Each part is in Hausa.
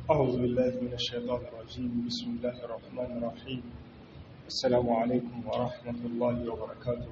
أعوذ بالله من الشيطان الرجيم بسم الله الرحمن الرحيم السلام عليكم ورحمة الله وبركاته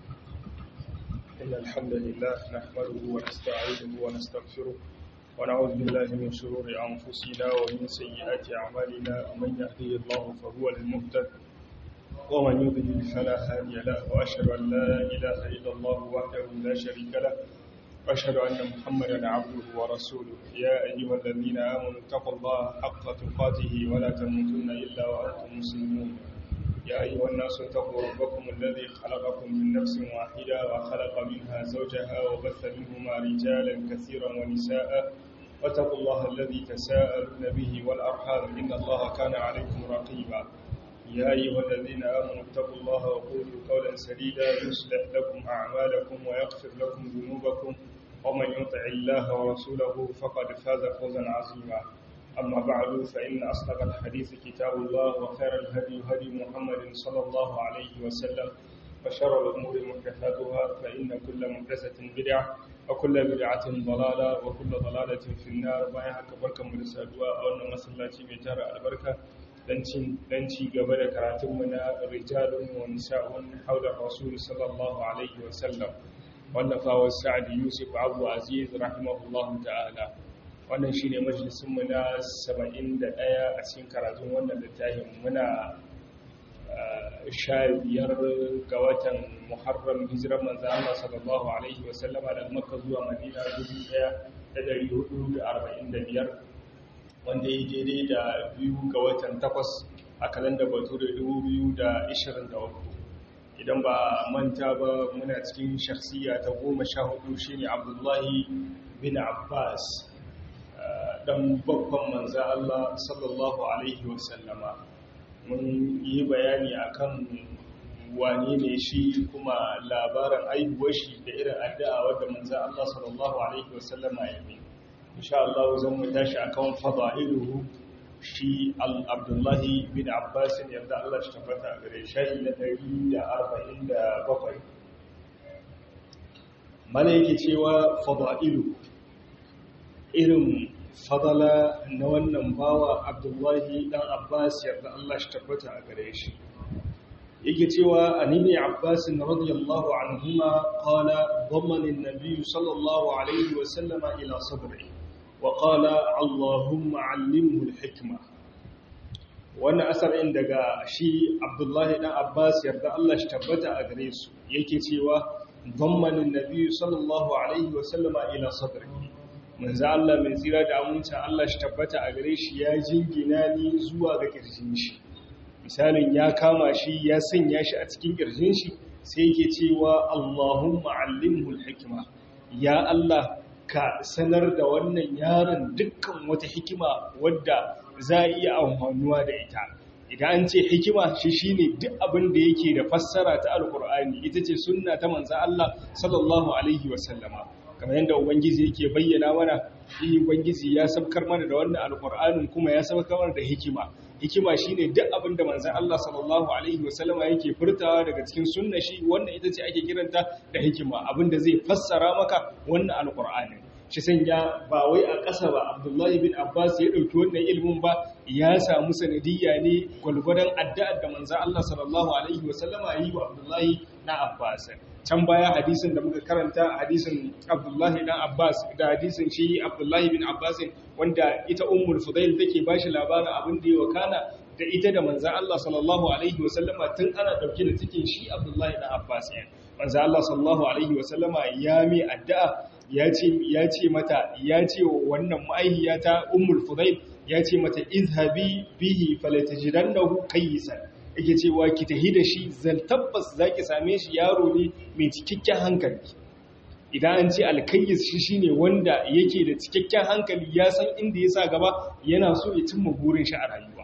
إن الحمد لله نحمده ونستعينه ونستغفره ونعوذ بالله من شرور أنفسنا ومن سيئات أعمالنا من يهديه الله فهو المهتد ومن يضلل فلا هادي له وأشهد أن لا إله إلا الله وحده لا شريك له وأشهد أن محمدا عبده ورسوله يا أيها الذين آمنوا اتقوا الله حق تقاته ولا تموتن إلا وأنتم مسلمون يا أيها الناس اتقوا ربكم الذي خلقكم من نفس واحدة وخلق منها زوجها وبث منهما رجالا كثيرا ونساء واتقوا الله الذي تساءلون به والأرحام إن الله كان عليكم رقيبا يا أيها الذين آمنوا اتقوا الله وقولوا قولا سديدا يصلح لكم أعمالكم ويغفر لكم ذنوبكم ومن يطع الله ورسوله فقد فاز فوزا عظيما أما بعد فإن أصدق الحديث كتاب الله وخير الهدي هدي محمد صلى الله عليه وسلم وشر الأمور محدثاتها فإن كل محدثة بدعة وكل بدعة ضلالة وكل ضلالة في النار بايا haka barkan mu da saduwa a wannan masallaci mai tara albarka dan ci gaba da karatunmu na rijalun wa nisa'un haula rasul sallallahu alaihi wa sallam wallafawar sa'ad yusuf abu aziz rahimahullahu ta'ala wannan shine majalisun mu na 71 a cikin karatun wannan littafin muna sha biyar ga watan muharram hijirar manzan Allah sallallahu alaihi wa sallama daga makka zuwa madina 1445 wanda ya daidai da biyu ga watan takwas a kalanda batu da 2023 idan ba manta ba muna cikin shakhsiya ta goma sha hudu shi ne abdullahi bin abbas dan babban manza Allah sallallahu alaihi wasallama mun yi bayani akan wane ne shi kuma labarin aihuwar shi da irin addu'a wadda manza Allah sallallahu alaihi wasallama ya yi insha Allah zan mu tashi akan fada'iluhu shi al-Abdullahi bin Abbas yadda Allah shi tabbata gare shi na 147 mana yake cewa fada'ilu irin fadala na wannan bawa Abdullahi dan Abbas yadda Allah shi tabbata a gare shi yake cewa annabi Abbas radiyallahu anhuma qala dhammana an-nabiy sallallahu alaihi wa sallama ila sadrihi وقال اللهم علمه الحكمة wannan asarin daga shi abdullahi dan abbas yarda Allah shi tabbata a gare su yake cewa zammanin nabi sallallahu alaihi wasallama ila sadri manzo Allah mai tsira da amincin Allah shi tabbata a gare shi ya jingina ni zuwa ga kirjin shi misalin ya kama shi ya sanya shi a cikin kirjin shi sai yake cewa Allahumma allimhu alhikma ya Allah ka sanar da wannan yaron dukkan wata hikima wadda za a iya amfanuwa da ita idan an ce hikima shi shine duk abin da yake da fassara ta alkur'ani ita ce sunna ta manzo Allah sallallahu alaihi wasallama kamar yadda ubangiji yake bayyana mana shi ubangiji ya sabkar mana da wannan alkur'anin kuma ya sabkar mana da hikima hikima shine duk abin da manzon Allah sallallahu alaihi wasallama yake furtawa daga cikin sunna shi wannan ita ce ake kiranta da hikima abin da zai fassara maka wannan alqur'ani shi sanya ba wai a ƙasa ba Abdullahi bin Abbas ya dauki wannan ilimin ba ya samu sanadiyya ne gwalgwadon addu'ar da manzon Allah sallallahu alaihi wasallama yi wa Abdullahi na Abbas can baya hadisin da muka karanta hadisin Abdullahi dan Abbas da hadisin shi Abdullahi bin Abbas wanda ita Ummul Fudail take bashi labarin abin da ya wakana da ita da manzon Allah sallallahu alaihi wasallama tun ana dauke da cikin shi Abdullahi dan Abbas ne manzon Allah sallallahu alaihi wasallama ya mi addu'a ya ce ya ce mata ya ce wannan ma'aihiyata Ummul Fudail ya ce mata izhabi bihi falatajidannahu kayyisan yake cewa ki tahi da shi zan tabbas za ki same shi yaro ne mai cikakken hankali idan an ce alkayyis shi shine wanda yake da cikakken hankali ya san inda ya sa gaba yana so ya cimma burin shi a rayuwa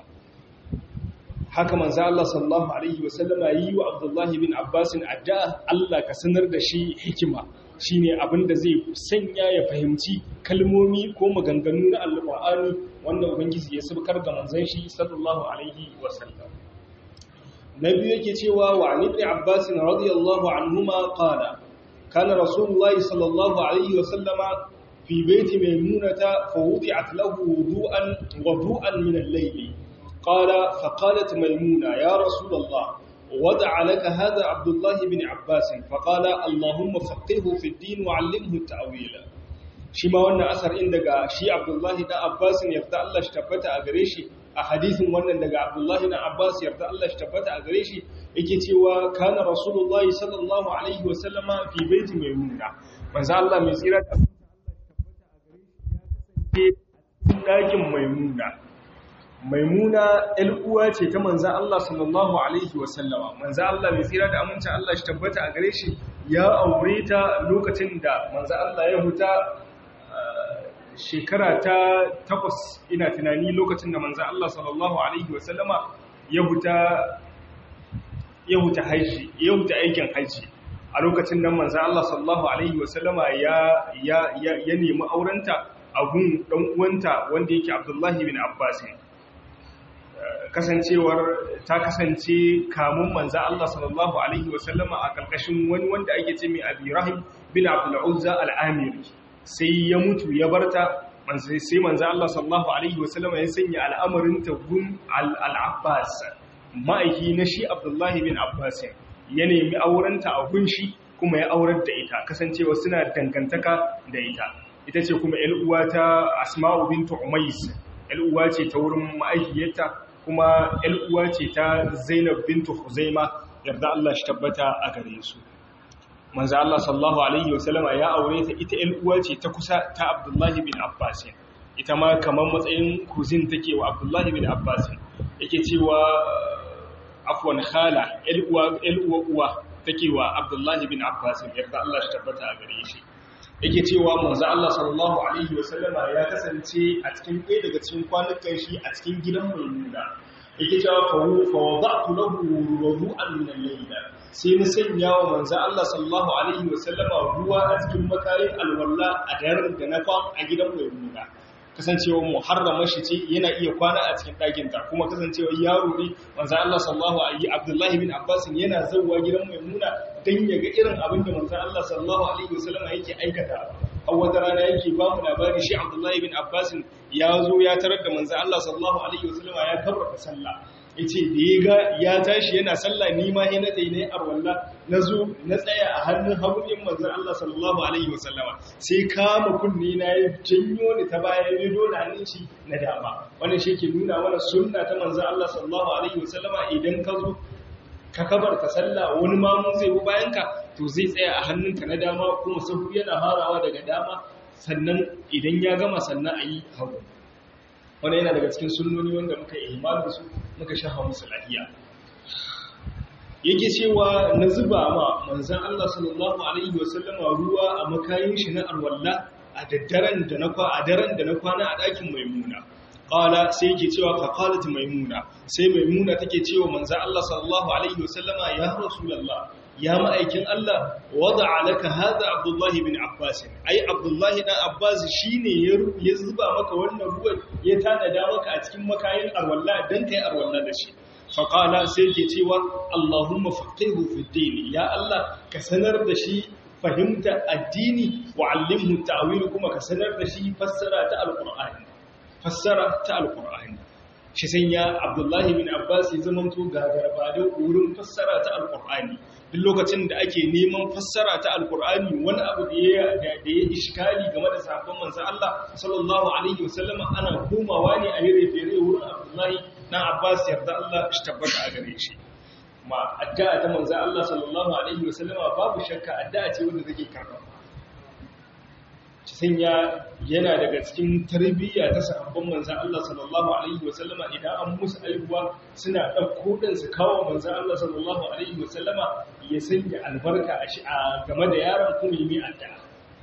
haka manzo Allah sallallahu alaihi wasallama yi wa Abdullah bin Abbas addu'a Allah ka sanar da shi hikima shine abinda zai sanya ya fahimci kalmomi ko maganganu na alqur'ani wanda ubangiji ya sabkar ga manzon shi sallallahu alaihi wasallam nabi yake cewa wa an ibn abbas radiyallahu anhuma qala kana rasulullahi sallallahu alaihi wasallama في بيت ميمونة فوضعت له وضوءا وضوءا من الليل قال فقالت ميمونة يا رسول الله ودع لك هذا عبد الله بن عباس فقال اللهم فقهه في الدين وعلمه التأويل shi ma wannan asar in daga shi Abdullahi dan Abbas yarda Allah shi tabbata a gare shi a hadisin wannan daga Abdullahi dan Abbas yarda Allah shi tabbata a gare shi yake cewa kana Rasulullahi sallallahu alaihi wa sallama fi baiti maimuna manzo Allah mai tsira da Allah shi tabbata a gare shi ya kasance dakin maimuna maimuna ɗan uwa ce ta manzo Allah sallallahu alaihi wa sallama manzo Allah mai tsira da aminci Allah shi tabbata a gare shi ya aure ta lokacin da manzo Allah ya huta shekara ta takwas ina tunani lokacin da manzan Allah sallallahu Alaihi wasallama ya huta haji ya huta aikin haji a lokacin nan manzan Allah sallallahu Alaihi wasallama ya nemi aurenta a gun uwanta wanda yake Abdullahi bin Abbas kasancewar ta kasance kamun manzan Allah sallallahu Alaihi wasallama a ƙarƙashin wani wanda ake ce mai abirahim bin Abdulla'uzza al'amiri sai ya mutu ya barta sai manzo Allah sallallahu alaihi wasallam ya sanya al'amarin ta gun al-Abbas ma'aiki na shi Abdullahi bin Abbas ya nemi aurenta a gun shi kuma ya aurar da ita kasancewa suna dangantaka da ita ita ce kuma ƴar uwa ta Asma'u bint Umays ƴar uwa ce ta wurin ma'aikiyarta kuma ƴar uwa ce ta Zainab bint Khuzaima yarda Allah shi tabbata a gare su manzo Allah sallallahu alaihi wasallama ya aure ta ita ƴan uwa ce ta kusa ta Abdullahi bin Abbas ita ma kamar matsayin kuzin take wa Abdullahi bin Abbas yake cewa afwan khala ƴan uwa ƴan uwa uwa take wa Abdullahi bin Abbas yarda Allah shi tabbata a gare shi yake cewa manzo Allah sallallahu alaihi wasallama ya kasance a cikin ɗaya daga cikin kwanukan shi a cikin gidan Maimuna yake cewa fa wada'tu lahu wudu'an min al-layl sai na sanya wa manzo Allah sallallahu alaihi wasallama ruwa a cikin makarin alwala a daren da na kwan a gidan Maimuna kasancewa muharrama shi ce yana iya kwana a cikin ɗakin ta kuma kasancewa yaro ne manzo Allah sallallahu alaihi Abdullahi bin Abbas yana zawwa gidan Maimuna dan ya ga irin abin da manzo Allah sallallahu alaihi wasallama yake aikata a wata rana yake ba mu labari shi Abdullahi bin Abbas ya zo ya tarar da manzo Allah sallallahu alaihi wasallama ya kabbata sallah yace da ya ga ya tashi yana sallah ni ma ina tayi ne arwalla nazo na tsaya a hannun hagunin manzon Allah sallallahu alaihi wasallama sai kama kunni na ya janyo ni ta baya ya dole hannun shi na dama wannan shi ke nuna mana sunna ta manzon Allah sallallahu alaihi wasallama idan ka zo ka kabarta sallah wani mamu zai bi bayan ka to zai tsaya a hannunka na dama kuma sahu yana harawa daga dama sannan idan ya gama sannan a yi hagu wani yana daga cikin sunnoni wanda muka yi da su muka shafa musu lahiya yake cewa na zuba ma manzan Allah sallallahu alaihi wasallama ruwa a makayin shi na arwalla a daddaren da na a daren da na kwana a ɗakin maimuna qala sai yake cewa fa qalat maimuna sai maimuna take cewa manzan Allah sallallahu alaihi wasallama ya rasulullah ya ma'aikin Allah wada alaka hada Abdullahi bin Abbas ai Abdullahi dan Abbas shine ya zuba maka wannan ruwan ya tanada maka a cikin makayin arwalla dan kai arwalla da shi faqala sai ke cewa Allahumma faqihu fi din ya Allah ka sanar da shi fahimta addini wa allimhu ta'wil kuma ka sanar da shi fassara ta alqur'ani fassara ta alqur'ani shi sanya Abdullahi bin Abbas ya zamanto gagarba da wurin fassara ta alqur'ani duk lokacin da ake neman fassara ta alkur'ani wani abu da ya da ya iskali game da sabon manzo Allah sallallahu alaihi wasallam ana komawa ne a yare fere wurin Abdullahi na Abbas yarda Allah shi tabbata a gare shi ma addu'a ta manzo Allah sallallahu alaihi wasallam babu shakka addu'a ce wanda take karɓa sanya yana daga cikin tarbiyya ta sahabban manzan Allah sallallahu alaihi wasallama idan an musu aihuwa suna ɗauko ɗin su kawo manzan Allah sallallahu alaihi wasallama ya sanya albarka a game da yaron kuma yi addu'a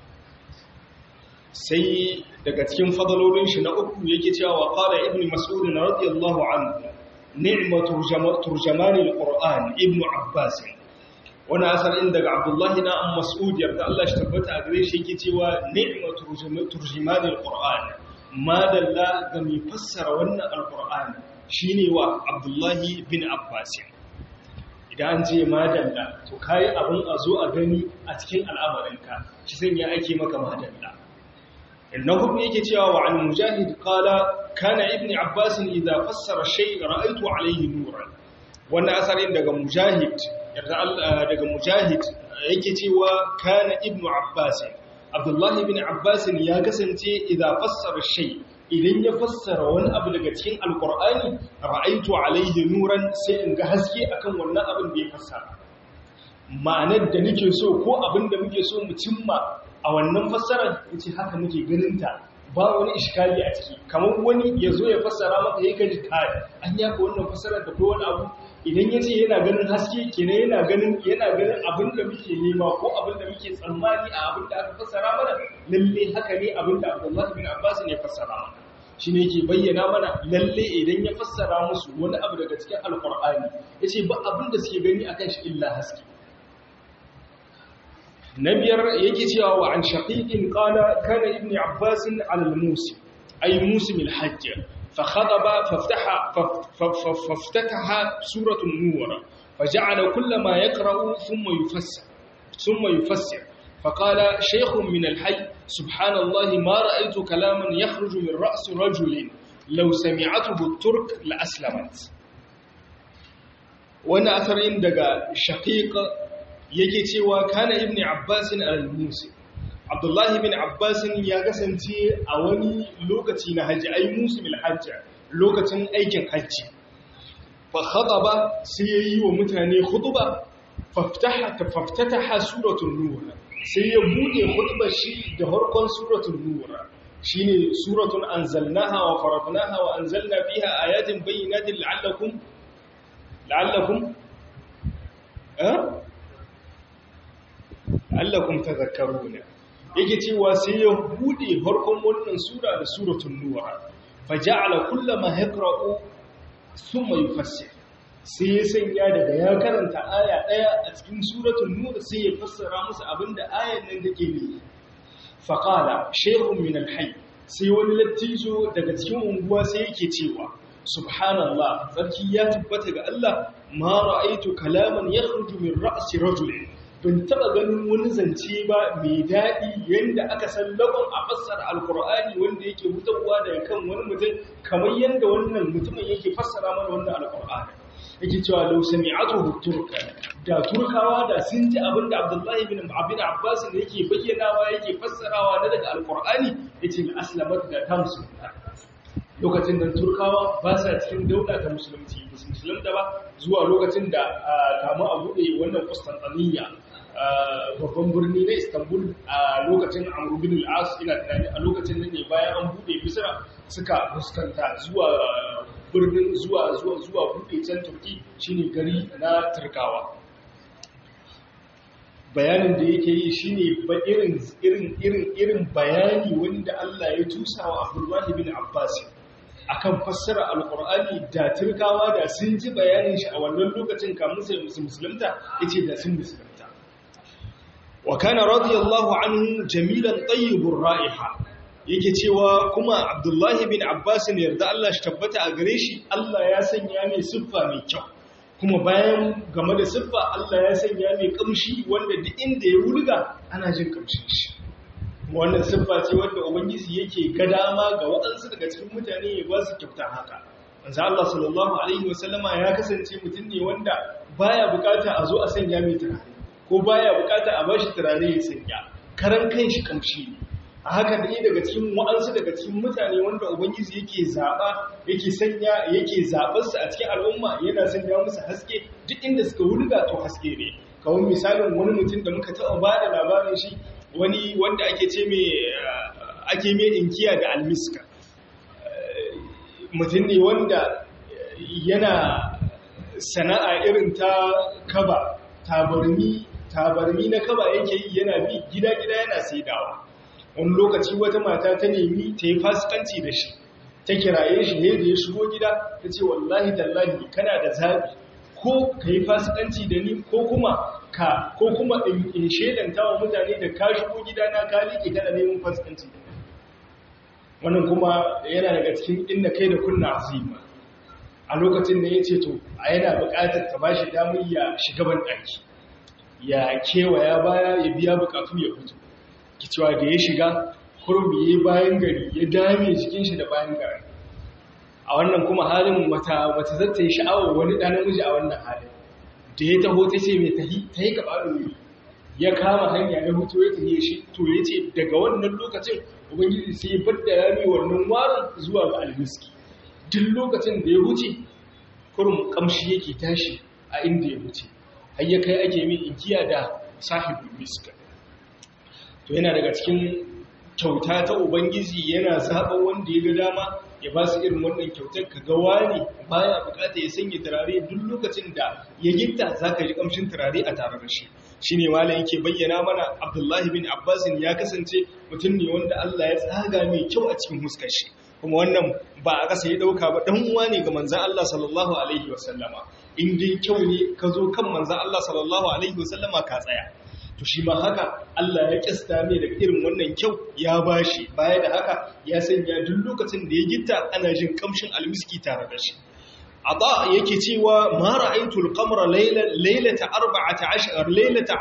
sai daga cikin fadalolin shi na uku yake cewa wa qala ibnu mas'ud radiyallahu anhu ni'matu turjamanil qur'an ibnu abbas wani asalin daga abdullahi na an mas'ud yarda Allah shi tabbata a gare shi yake cewa ni'matu turjimanil qur'an madalla ga mai fassara wannan alqur'ani shine wa abdullahi bin abbas idan an ce madalla to kai abin a zo a gani a cikin al'amarinka shi sanya ake maka madalla na hudu yake cewa wa an mujahid qala kana ibn abbas idza fassara shay ra'aytu alayhi nuran wannan asarin daga mujahid daga mujahid yake cewa kana ibn abbas abdullah ibn abbas ya kasance idza fassara shay idan ya fassara wani abu daga cikin alqur'ani ra'aytu alayhi nuran sai in ga haske akan wannan abin da ya fassara ma'anar da nake so ko abin da muke so mu cimma a wannan fassarar yace haka muke ganin ta ba wani iskali a ciki kamar wani ya zo ya fassara maka ya kaji kai an yaka wannan fassarar da ko wani abu idan ya ce yana ganin haske kenan yana ganin yana ganin abin da muke nema ko abin da muke tsammani a abin da aka fassara mana lalle haka ne abin da Abdullah bin Abbas ne fassara mana shine yake bayyana mana lalle idan ya fassara musu wani abu daga cikin alqur'ani yace ba abin da suke gani akan shi illa haske na biyar yake cewa wa an shaqiqin qala kana ibn abbas ala al-musim ay musim al-hajj fa khadaba faftaha faftataha suratu an-nur faja'ala kullama yaqra'u thumma yufassir thumma yufassir فقال شيخ من الحي سبحان الله ما رأيت كلاما يخرج من رأس رجل لو سمعته الترك لأسلمت وانا أثرين دقى شقيق yake cewa kana ibn Abbas al-Musi Abdullahi ibn Abbas ya kasance a wani lokaci na haji ai musim al-hajj lokacin aikin haji fa khataba sai yayi wa mutane khutba faftaha faftataha suratul nur sai ya bude khutbar shi da harkon suratul nur shine suratun anzalnaha wa faradnaha wa anzalna fiha ayatin bayyinatin la'allakum la'allakum eh allakum tadhakkaruna yake cewa sai ya bude farkon wannan sura da suratul nur faja'ala kullama yaqra'u thumma yufassir sai ya sanya daga ya karanta aya daya a cikin suratul nur sai ya fassara musu abinda ayan nan take ne faqala shaykhun min al-hayy sai wani lattijo daga cikin unguwa sai yake cewa subhanallah sarki ya tabbata ga Allah ma ra'aytu kalaman yakhruju min ra'si rajulin bin taba ganin wani zance ba mai daɗi yadda aka san lagon a fassara alkur'ani wanda yake hutarwa daga kan wani mutum kamar yadda wannan mutumin yake fassara mana wannan alkur'ani yake cewa lau sami'atuhu turka da turkawa da sun ji abin da abdullahi bin abin abbas ne yake bayyanawa yake fassarawa na daga alkur'ani yace la aslamat da ta musulunta lokacin da turkawa ba sa cikin daula ta musulunci musulunta ba zuwa lokacin da kamu a buɗe wannan Constantinople babban birni na Istanbul a lokacin Amr bin al-As ina tunani a lokacin nan ne bayan an buɗe Misra suka fuskanta zuwa birnin zuwa zuwa zuwa buɗe can Turki shine gari na Turkawa bayanin da yake yi shine ba irin irin irin irin bayani wanda Allah ya tusa wa Abdullah bin Abbas akan fassara alkur'ani da turkawa da sun ji bayanin shi a wannan lokacin kamun sai musulunta yace da sun musulunta wa kana radiyallahu anhu jamilan tayyibur ra'iha yake cewa kuma abdullahi bin abbas ne yarda Allah shi tabbata a gare shi Allah ya sanya mai siffa mai kyau kuma bayan game da siffa Allah ya sanya mai kamshi wanda duk inda ya wurga ana jin kamshin shi wannan siffa ce wanda ubangiji yake ga dama ga waɗansu daga cikin mutane ya ba su kyauta haka manzo Allah sallallahu alaihi wasallama ya kasance mutum ne wanda baya bukata a zo a sanya mai turare ko baya bukata a bashi turare ya sanya karan kanshi kamshi a haka da daga cikin waɗansu daga cikin mutane wanda ubangiji yake zaba yake sanya yake zabar su a cikin al'umma yana sanya musu haske duk inda suka wulga to haske ne kawai misalin wani mutum da muka taɓa ba da labarin shi wani wanda ake ce mai ake mai inkiya da almiska mutum ne wanda yana sana'a irin ta kaba tabarmi tabarmi na kaba yake yi yana bi gida-gida yana saidawa wani lokaci wata mata ta nemi ta yi fasikanci da shi ta kiraye shi ne da ya shigo gida ta ce wallahi tallahi kana da zaɓi ko ka yi fasikanci da ni ko kuma ka ko kuma in shedanta wa mutane da ka shigo gidana ka liƙe kana neman fasikanci wannan kuma yana daga cikin inda kai da kunna azima a lokacin da ya ce to a yana buƙatar ta bashi damar ya shiga ban ɗaki ya kewaya baya ya biya buƙatu ya fito ki cewa da ya shiga kurum ya yi bayan gari ya dame jikin shi da bayan gari a wannan kuma halin wata wata zata yi sha'awar wani ɗan namiji a wannan halin da ya taho ta ce mai tahi ta yi gaba da ya kama hanya ya hutu ya tafiye shi to ya ce daga wannan lokacin ubangiji sai ya bar da rami wannan warin zuwa ga almiski duk lokacin da ya wuce kurum kamshi yake tashi a inda ya wuce har ya kai ake min inkiya da sahibul miska to yana daga cikin kyauta ta ubangiji yana zaɓa wanda ya ga dama ya ba su irin wannan kyautar ka ga wani baya bukata ya sanya turare duk lokacin da ya gitta za ka ji kamshin turare a tare da shi shi ne malam yake bayyana mana abdullahi bin abbasin ya kasance mutum ne wanda allah ya tsaga mai kyau a cikin huskar shi kuma wannan ba a ƙasa ya ɗauka ba ɗan uwa ne ga manzan allah sallallahu alaihi wasallama in dai kyau ne ka zo kan manzan allah sallallahu alaihi wasallama ka tsaya to shi ma haka Allah ya kista mai da irin wannan kyau ya bashi baya da haka ya sanya duk lokacin da ya gitta ana jin kamshin almiski tare da shi Ata yake cewa ma ra'aytul qamara laylata 14 laylata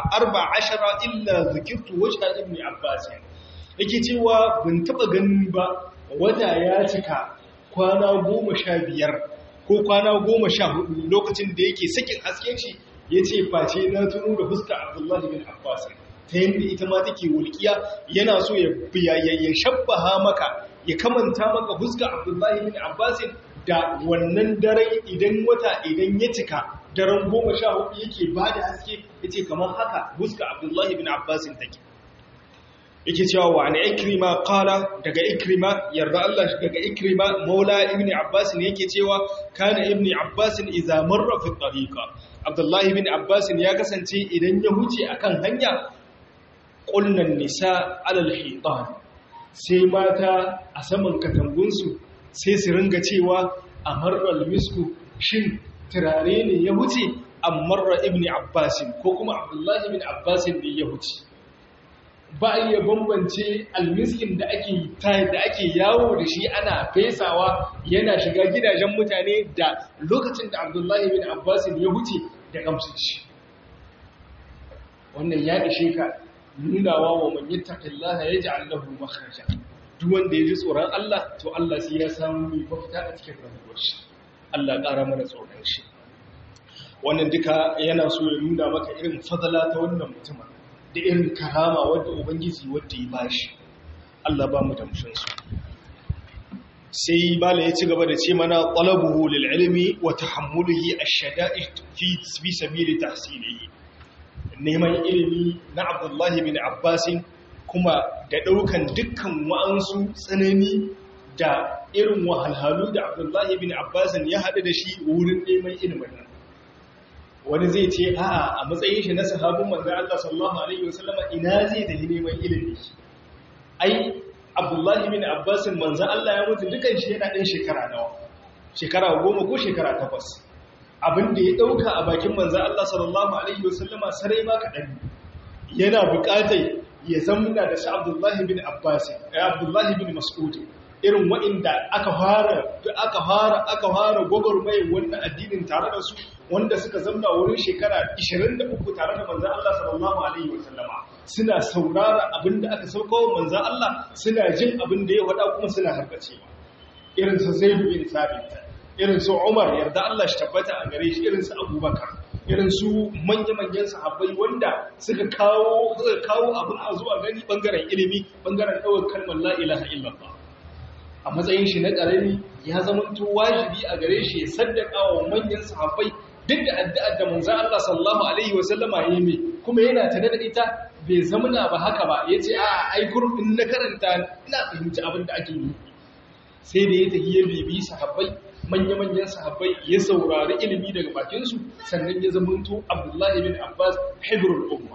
14 illa zikirtu wajha ibn Abbas yake cewa ban taba ganin ba wata ya cika kwana 15 ko kwana 14 lokacin da yake sakin hasken shi ya ce face na tuno da fuska abdullahi bin abbas ta yadda ita ma take wulkiya yana so ya shabbaha maka ya kamanta maka fuska abdullahi bin abbas da wannan daren idan wata idan ya cika daren goma sha hudu yake ba da haske ya ce kamar haka fuska abdullahi bin abbas take yake cewa wa ana ikrima qala daga ikrima yarda Allah daga ikrima maula ibn abbas ne yake cewa kana ibn abbas idza marra fi tariqa abdullahi ibn abbas ya kasance idan ya huce akan hanya qulnan nisa alal hitan sai mata a saman katangunsu sai su ringa cewa amarral misku shin turare ne ya huce amarra ibn abbas ko kuma abdullahi ibn abbas ne ya huce ba a iya bambance almiskin da ake da ake yawo da shi ana fesawa yana shiga gidajen mutane da lokacin da abdullahi bin abbas ya huce da kamshin shi wannan ya ishe ka nunawa wa man yattaqillaha yaj'al lahu makhraja duk wanda ya ji tsoron Allah to Allah sai ya samu mai mafita a cikin rayuwar shi Allah ƙara mana tsoron shi wannan duka yana so ya nuna maka irin fadala ta wannan mutumin da irin karama wadda ubangiji wadda ya bashi Allah ba mu damshin su sai bala ya ci gaba da ce mana talabuhu lil ilmi wa tahammuluhi ash-shada'id fi fi sabili tahsilihi neman ilimi na Abdullah bin Abbas kuma da daukan dukkan wa'ansu tsanani da irin wahalhalu da Abdullah bin Abbas ya hadu da shi wurin neman ilimin nan wani zai ce a'a a matsayin shi na sahabin manzon Allah sallallahu alaihi wasallama ina zai da neman ilimi ai Abdullahi bin Abbas manzon Allah ya mutu dukan shi yana ɗan shekara nawa shekara goma ko shekara takwas abin da ya ɗauka a bakin manzon Allah sallallahu alaihi wasallama sarai ma kaɗan yana buƙatar ya zamna da shi Abdullahi bin Abbas ya Abdullahi bin Mas'ud irin waɗanda aka fara aka fara aka fara gwagwarmayar wannan addinin tare da su wanda suka zamna wurin shekara 23 tare da manzan Allah sallallahu alaihi wasallama suna saurara abinda aka sauka wa manzan Allah suna jin abinda ya faɗa kuma suna harkacewa irin su Zaid bin Thabit irin su Umar yarda Allah shi tabbata a gare shi irin su Abubakar irin su manya-manyan sahabbai wanda suka kawo suka kawo abin a zuwa gani bangaren ilimi bangaren ɗaukar kalmar la ilaha illallah a matsayin shi na ƙarami ya zamanto wajibi a gare shi ya saddaka wa manyan sahabbai duk da addu'ar da manzo Allah sallallahu alaihi wa sallama yayi mai kuma yana tare da ita bai zamana ba haka ba yace a ai gurbin na karanta ina fahimci abin da ake yi sai da ya tafi ya bibi sahabbai manya-manyan sahabbai ya saurari ilimi daga bakin su sannan ya zamanto Abdullahi bin Abbas hibrul umma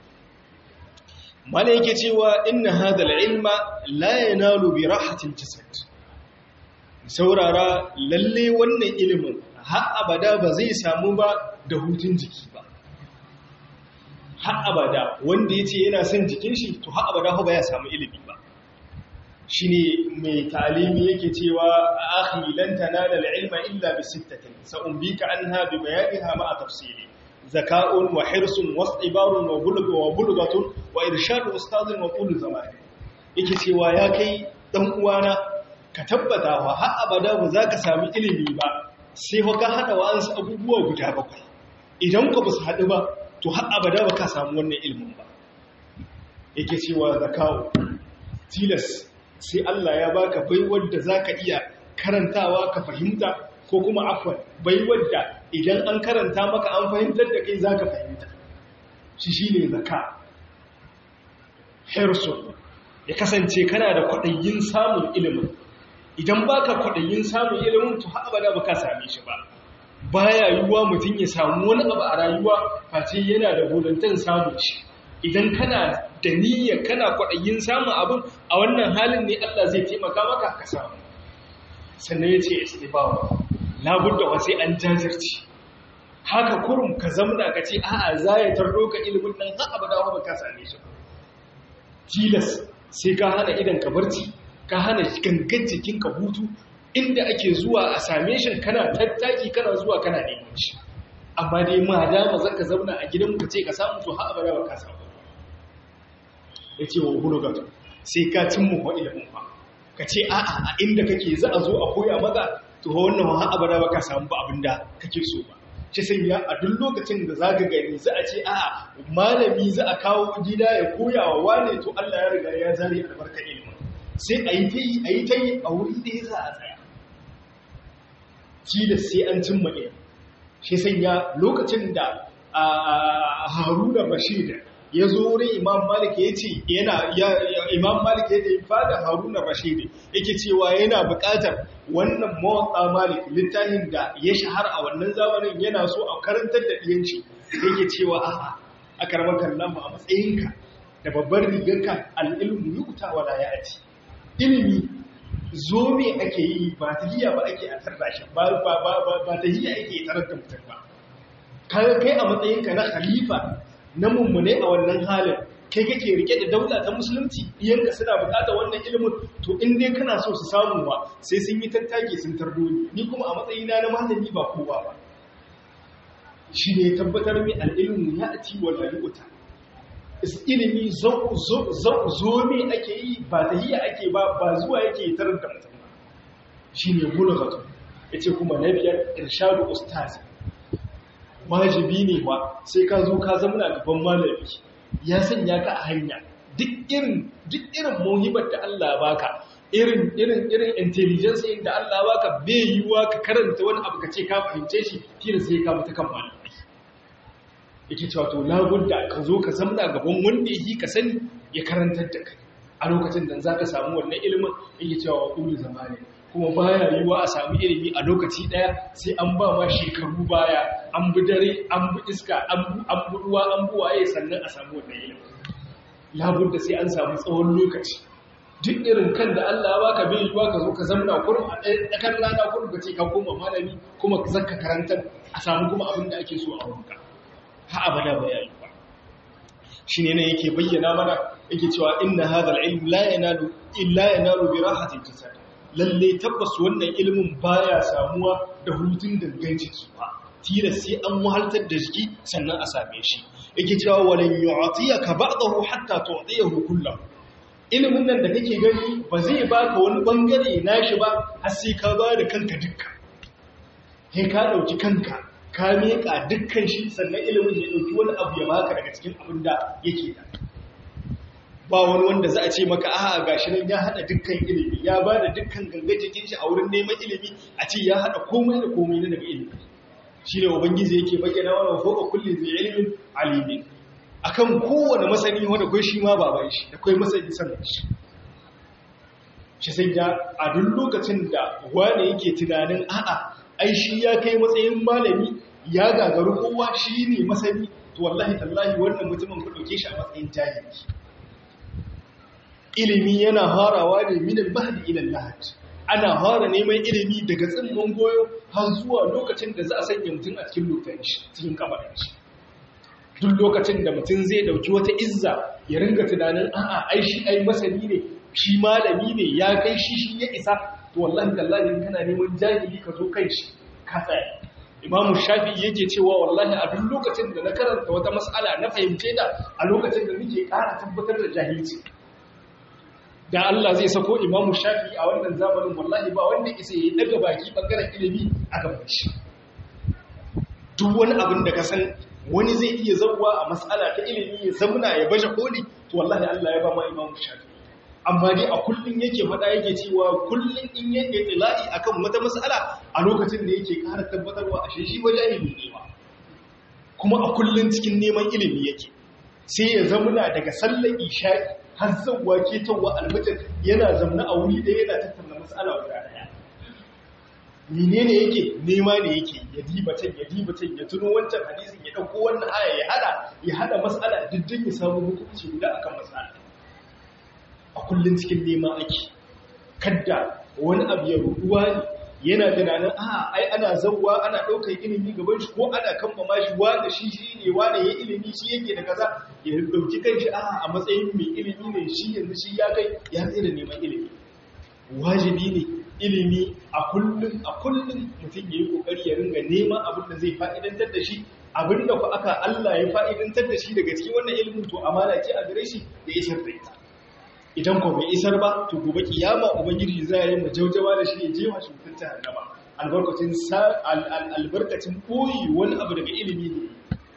mana yake cewa inna hadal ilma la yanalu bi rahatil jasad saurara lalle wannan ilimin har abada ba zai samu ba da hutun jiki ba har abada wanda yace yana son jikin shi to har abada ba ya samu ilimi ba shine mai talimi yake cewa akhi lan tanala al-ilma illa bi sittatin sa'umbika anha bi bayaniha ma'a tafsili ذكاء وحرص واصطبار وبلغ وبلغة وإرشاد أستاذ وطول زمان yake cewa ya kai dan uwana ka tabbata wa har abada ba za ka sami ilimi ba sai fa ka hada wa'ansu abubuwa guda bakwai idan ka ba su haɗu ba to har abada ba ka samu wannan ilimin ba yake cewa zakawo tilas sai Allah ya baka baiwar da zaka iya karantawa ka fahimta ko kuma afwan baiwar da idan an karanta maka an fahimtar da kai zaka fahimta shi shine zaka hirsu ya kasance kana da kwaɗayin samun ilimin idan baka kwaɗayin samun ilimin to har abada baka same shi ba baya yiwuwa mutum ya samu wani abu a rayuwa face yana da volunteer samun shi idan kana da niyyar kana kwaɗayin samun abin a wannan halin ne Allah zai taimaka maka ka samu sannan ya ce istibawa labudda wa sai an jajirci haka kurum ka zamna ka ce a'a za ya tarro ka ilimin nan har abada ba ka same shi tilas sai ka hana idan ka barci ka hana gangan jikin ka hutu inda ake zuwa a same shi kana tattaki kana zuwa kana neman shi amma dai ma dama zaka zauna a gidan ka ce ka samu to har abada ba ka samu ya ce wa hulugat sai ka cimma wa ilimin ba ka ce a'a a inda kake za a zo a koya maka to wannan har abada ba ka samu ba abinda kake so ba shi sanya a duk lokacin da za ka gani za a ce a'a malami za a kawo gida ya koya wa wane to Allah ya riga ya zare albarka ilimin sai a yi ta yi a yi ta yi a wuri ɗaya za a tsaya tilas sai an cimma ilimi shi sanya lokacin da haruna bashir ya zo wurin imam malik ya ce yana imam malik ya ce fada haruna bashir yake cewa yana buƙatar wannan mawatsa malik littafin da ya shahara a wannan zamanin yana so a karantar da ɗiyanci yake cewa a'a a karɓar kallon a matsayinka da babban rigarka al'ilmu yuta wala ya ati ilimi zo me ake yi ba ta hiya ba ake a tarda shi ba ta hiya ake tarar da mutum ba kaga kai a matsayinka na khalifa na mummune a wannan halin kai kake rike da daula ta musulunci iyanka suna bukata wannan ilimin to in dai kana so su samu ba sai sun yi tattake sun tardo ni ni kuma a matsayina na malami ba kowa ba shi ne tabbatar mai al'ilmu ya ati wa laluta ilimi zo me ake yi ba ta hiya ake ba ba zuwa yake tarar da mutum ba shi ne bulgatu ya ce kuma na biyar irshadu ustazi wajibi ne ba sai ka zo ka zamana gaban malami ya sanya ka a hanya duk irin duk irin muhimmat da Allah baka irin irin irin intelligence da Allah baka bai yiwa ka karanta wani abu ka ce ka fahimce shi tira sai ka mutu kan malami yake cewa to labudda ka zo ka zamana gaban wanda yake ka sani ya karantar da kai a lokacin da zaka samu wannan ilimin yake cewa wa kullu zamani kuma baya yiwuwa a sami ilimi a lokaci daya sai an ba ma shekaru baya an bi dare an bi iska an bi ruwa an bi waye sannan a samu wannan ilimi labudda sai an samu tsawon lokaci duk irin kan da Allah ya baka bai yiwuwa ka zo ka zamna kurum a ɗakan rana kurum ka ce ka koma malami kuma ka zaka karantar a samu kuma abin da ake so a wurinka ha abada ba ya yi ba shi ne yake bayyana mana yake cewa inna hadha al-ilm la yanalu illa yanalu bi rahatil jasad lalle tabbas wannan ilimin baya samuwa da hutun dangan jiki ba tira sai an wahaltar da jiki sannan a same shi yake cewa walan yu'tiyaka ba'dahu hatta tu'tiyahu kullahu ilimin nan da kake gani ba zai baka wani bangare nashi ba har sai ka ba da kanka dukkan sai ka dauki kanka ka miƙa dukkan shi sannan ilimin ya dauki wani abu ya baka daga cikin abin da yake da ba wani wanda za a ce maka aha gashi nan ya hada dukkan ilimi ya ba da dukkan ganga jikin shi a wurin neman ilimi a ce ya hada komai da komai na daga ilimi shi ne ubangiji yake bayyana wa fawqa kulli zai ilimin alimin akan kowane masani wanda kai shi ma baban shi da kai masani sanin shi shi sai ya a duk lokacin da wani yake tunanin a'a ai shi ya kai matsayin malami ya gagaru kowa shi ne masani to wallahi tallahi wannan mutumin ku dauke shi a matsayin jahili ilimi yana harawa ne minin mahdi ilal lahad ana fara neman ilimi daga tsimman goyo har zuwa lokacin da za a sanya mutum a cikin lokacin shi cikin kabarin shi duk lokacin da mutum zai dauki wata izza ya ringa tunanin a'a ai shi ai masani ne shi malami ne ya kai shi shi ya isa to wallahi tallahi kana neman jahili ka zo kai shi ka tsaya imamu shafi yake cewa wallahi a duk lokacin da na karanta wata mas'ala na fahimce da a lokacin da nake ƙara tabbatar da jahilci da Allah zai sako imamu shafi a wannan zamanin wallahi ba wanda isa ya daga baki bangaren ilimi a gaban shi duk wani abin da ka san wani zai iya zauwa a matsala ta ilimi ya zamuna ya baje koli to wallahi Allah ya ba ma imamu shafi amma dai a kullun yake faɗa yake cewa kullun in yake tila'i akan wata matsala a lokacin da yake ƙara tabbatarwa a shi wajahili ne ba kuma a kullun cikin neman ilimi yake sai ya zamuna daga sallar isha'i har zauwa ketowa almutin yana zamna a wuri ɗaya yana tattauna matsala guda ɗaya menene yake nema ne yake ya diba can ya diba can ya tuno wancan hadisin ya ɗauko wannan aya ya hada ya hada matsala diddin ya samu hukunci guda akan matsala a kullun cikin nema ake kadda wani abu ya ruduwa ne yana tunanin a ai ana zauwa ana ɗaukar ilimi gaban shi ko ana kammama shi wanda shi shi ne wanda ya ilimi shi yake da kaza ya ɗauki kan shi a matsayin mai ilimi ne shi yanzu shi ya kai ya tsira neman ilimi wajibi ne ilimi a kullum a kullum mutum ya yi ƙoƙari ya ringa neman abin da zai fa'idantar da shi abin da ku aka Allah ya fa'idantar da shi daga cikin wannan ilimin to amana ce a gare shi da isar da ita idan ko bai isar ba to gobe kiyama ubangiji za ya yi majaujawa da shi ya jefa shi mutum ta hannama albarkacin albarkacin koyi wani abu daga ilimi ne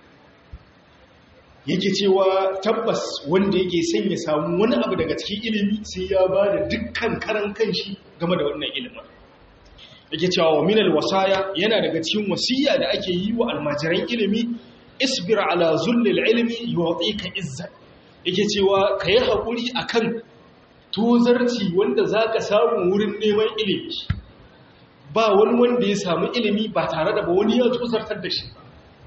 yake cewa tabbas wanda yake son ya samu wani abu daga cikin ilimi sai ya ba da dukkan karan kanshi game da wannan ilimin yake cewa wa minal wasaya yana daga cikin wasiya da ake yi wa almajiran ilimi isbir ala zullil ilmi yu'tika izzat yake cewa ka yi haƙuri a kan tozarci wanda za ka samu wurin neman ilimi ba wani wanda ya samu ilimi ba tare da ba wani ya tozartar da shi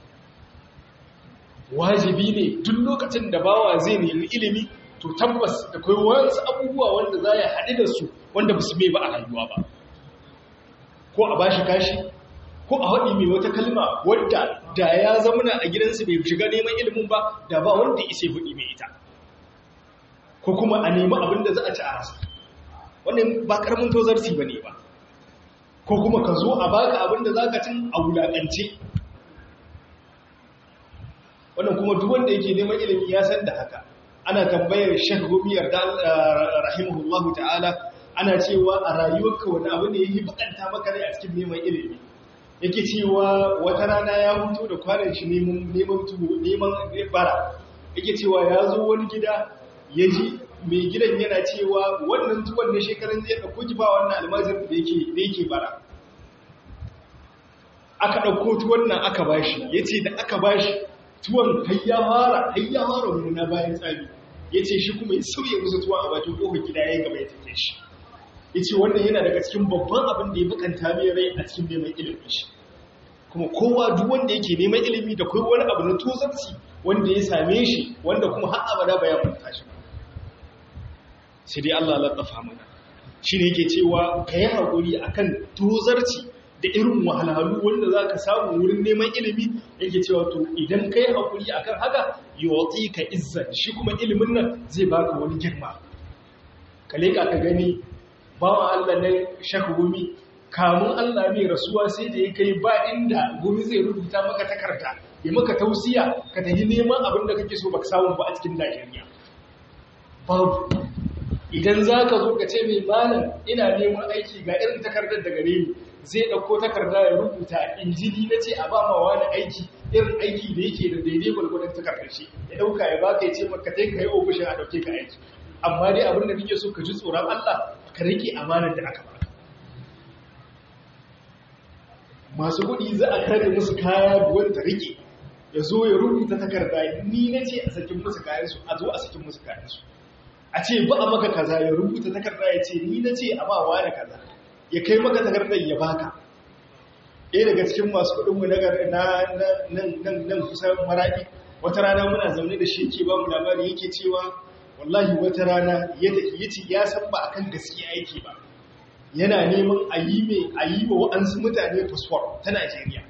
wajibi ne duk lokacin da bawa zai nemi ilimi to tabbas da kai wasu abubuwa wanda za ya haɗu da su wanda ba su mai ba a rayuwa ba ko a bashi kashi ko a haɗi mai wata kalma wadda da ya zamana a gidansu bai shiga neman ilimin ba da ba wanda isa hudu mai ita ko kuma a nemi abin da za a ci a rasa wannan ba karamin tozarci ba ne ba ko kuma ka zo a baka abin da za ka cin a wulaƙance wannan kuma duk wanda yake neman ilimi ya san da haka ana tambayar shek gomiyar da rahimahullahu ta'ala ana cewa a rayuwarka wani abu ne yake bakanta maka rai a cikin neman ilimi yake cewa wata rana ya hutu da kwanan shi neman tuwo neman bara yake cewa ya zo wani gida ya ji mai gidan yana cewa wannan tuwon na shekarun zai ɗauko ki ba wannan almajir da yake bara aka ɗauko tuwon nan aka bashi ya ce da aka bashi tuwon hayya fara hayya fara muna bayan tsami ya ce shi kuma ya sauye musu tuwon a bakin ƙofar gida ya gaba ya take shi ya ce wannan yana daga cikin babban abin da ya bukanta mai rai a cikin neman ilimin shi kuma kowa duk wanda yake neman ilimi da kai wani abu na tozarci wanda ya same shi wanda kuma har abada ba ya manta shi sai dai Allah latafa mana shi ne yake cewa ka yi haƙuri akan tozarci da irin wahalhalu wanda za ka samu wurin neman ilimi yake cewa to idan ka yi haƙuri akan haka yawatsi ka izza shi kuma ilimin nan zai baka wani girma ka leƙa ka gani bawan Allah nan shaka gumi kamun Allah mai rasuwa sai da ya kai ba inda gumi zai rubuta maka takarda ya maka tausiya ka tafi neman abin da kake so baka samu ba a cikin Najeriya babu idan za ka zo ka ce mai malam ina neman aiki ga irin takardar da gare ni zai ɗauko takarda ya rubuta injini na ce a ba ma wani aiki irin aiki da yake da daidai gwargwadon takardar shi ya ɗauka ya baka ya ce maka kai ka yi ofishin a ɗauke ka aiki amma dai abin da nake so ka ji tsoron Allah ka rike amanar da aka baka masu kuɗi za a kare musu kaya duwan ta rike ya zo ya rubuta takarda ni na ce a sakin musu kayansu a zo a sakin musu kayansu a ce ba a maka kaza ya rubuta takarda ya ce ni na ce a ba wa da kaza ya kai maka takardar ya baka ɗaya daga cikin masu kuɗinmu na nan kusan maraɗi wata rana muna zaune da shi ke ba mu labari yake cewa wallahi wata rana ya ce ya san ba akan gaskiya yake ba yana neman a yi mai a yi wa wa'ansu mutane fasfor ta Najeriya.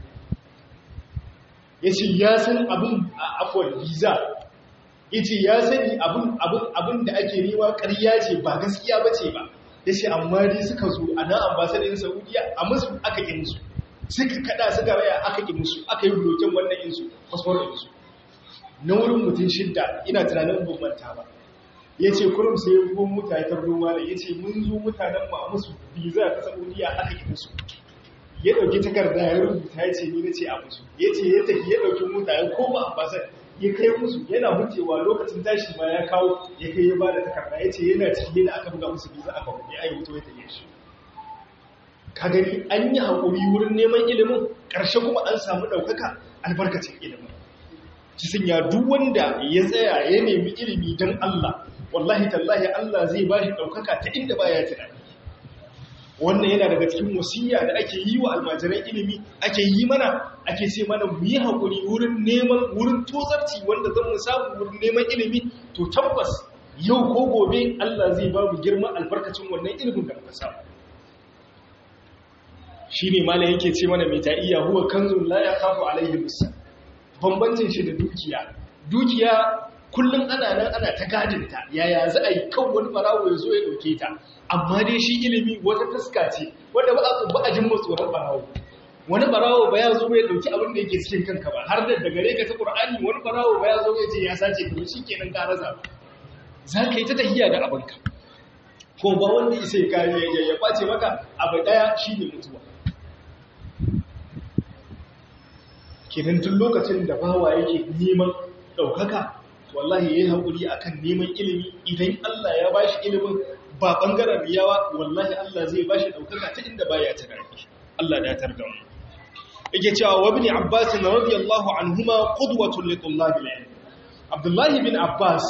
Ya ce ya san abin a afuwar visa, ya ce ya sani abin da ake nema ƙarya ce ba gaskiya ba ce ba, ya ce amma dai suka zo a nan ambasadin Saudiya a musu aka ƙi musu, suka kada suka raya aka ƙi musu, aka yi blokin wannan insu, fasfor insu. Na wurin mutum shidda ina tunanin ban manta ba. ya ce kurum sai ya bugun mutane ta ruwa da ya ce mun zo mutanen ma musu biza ta saudiya aka yi musu ya ɗauki takarda ya rubuta ya ce ni na ce a musu ya ce ya tafi ya ɗauki mutane ko ba ambasar ya kai musu yana wucewa lokacin tashi ma ya kawo ya kai ya ba da takarda ya ce yana ciki yana aka buga musu biza aka buga ya yi wuto ya tafiye shi ka gani an yi haƙuri wurin neman ilimin ƙarshe kuma an samu ɗaukaka albarkacin ilimin cikin ya duk wanda ya tsaya ya nemi ilimi don Allah wallahi tallahi Allah zai ba shi ɗaukaka ta inda ba ya tunani wannan yana daga cikin wasiya da ake yi wa almajiran ilimi ake yi mana ake ce mana mu yi haƙuri wurin neman wurin tozarci wanda zan mu samu wurin neman ilimi to tabbas yau ko gobe Allah zai ba mu girma albarkacin wannan ilimin da muka samu shi ne mala yake ce mana mai ta'iya huwa kanzun la ya kafu alaihi musa bambancin shi da dukiya dukiya kullum ana nan ana ta gadinta yaya za a yi kan wani barawo ya zo ya ɗauke ta amma dai shi ilimi wata fuska ce wanda ba a ba a jin tsoron barawo wani barawo ba ya zo ya ɗauki abin da yake cikin kanka ba har da daga ka ta qur'ani wani barawo ba ya zo ya ce ya sace ka shi kenan ka rasa za ka yi ta tahiya da abinka ko ba wanda isa ya kare ya kwace maka abu daya shine mutuwa kenan tun lokacin da bawa yake neman ɗaukaka wallahi ya yi haƙuri a kan neman ilimi idan Allah ya ba shi ilimin ba ɓangaren riyawa wallahi Allah zai ba shi ɗaukaka ta inda ba ya tunani Allah da tar da mu yake cewa wa bin Abbas na radiyallahu anhuma qudwatun li tullabil ilm Abdullahi bin Abbas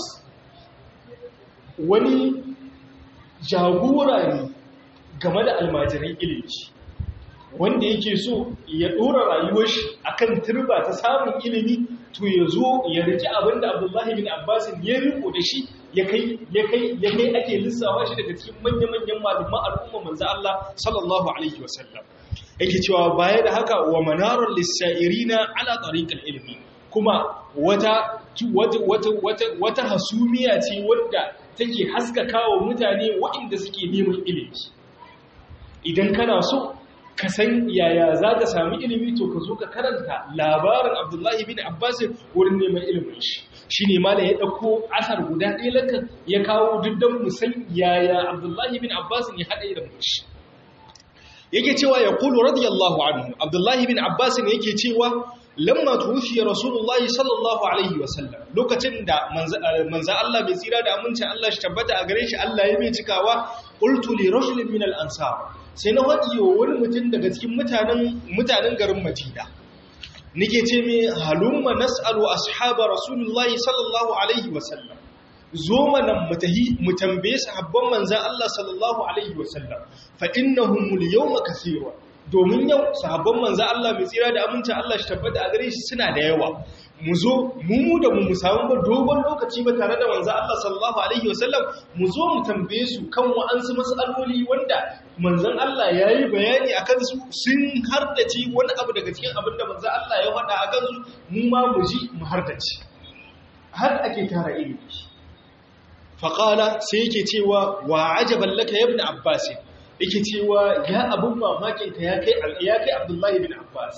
wani jagora ne game da almajiran ilimi wanda yake so ya ɗora rayuwar shi akan turba ta samun ilimi to ya zo ya riki abinda abdullahi bin abbasin ya riko da shi ya kai ya kai ya kai ake lissawa shi daga cikin manya-manyan malaman al'umma manzo Allah sallallahu alaihi wasallam yake cewa baya da haka wa manarar lisa'irina ala tariqil ilmi kuma wata wata wata wata hasumiya ce wadda take haskaka wa mutane waɗanda suke neman ilimi idan kana so ka san yaya za ka sami ilimi to ka zo ka karanta labarin abdullahi bin abbas wurin neman ilimin shi shi ne ma da ya ɗauko asar guda ɗaya lakan ya kawo duddan musan yaya abdullahi bin abbas ya haɗa ilimin shi yake cewa ya kulu radiyallahu anhu abdullahi bin abbas ne yake cewa lamma tuwfiya rasulullahi sallallahu alaihi wasallam lokacin da manzo Allah bai tsira da amincin Allah shi tabbata a gare shi Allah ya mai cikawa qultu li rajulin min al-ansar sai na wadi wa wani mutum daga cikin mutanen mutanen garin Madina nake ce me halumma nas'alu ashaba rasulullahi sallallahu alaihi wasallam zo mana mutahi mu tambaye sahabban manzo Allah sallallahu alaihi wasallam fa innahum al-yawma kaseerun domin yau sahabban manzo Allah mai tsira da amincin Allah shi tabbata a gare shi suna da yawa mu zo mu mu da mu samu ba dogon lokaci ba tare da manzo Allah sallallahu alaihi wasallam mu zo mu tambaye su kan wa'ansu mas'aloli wanda manzon Allah yayi bayani akan su sun hardace wani abu daga cikin abin da manzo Allah ya faɗa akan su mu ma mu ji mu hardace har ake tara ilimi faqala sai yake cewa wa ajaban laka ya ibn abbas yake cewa ya abun mamakinka ya kai ya kai Abdullahi bin Abbas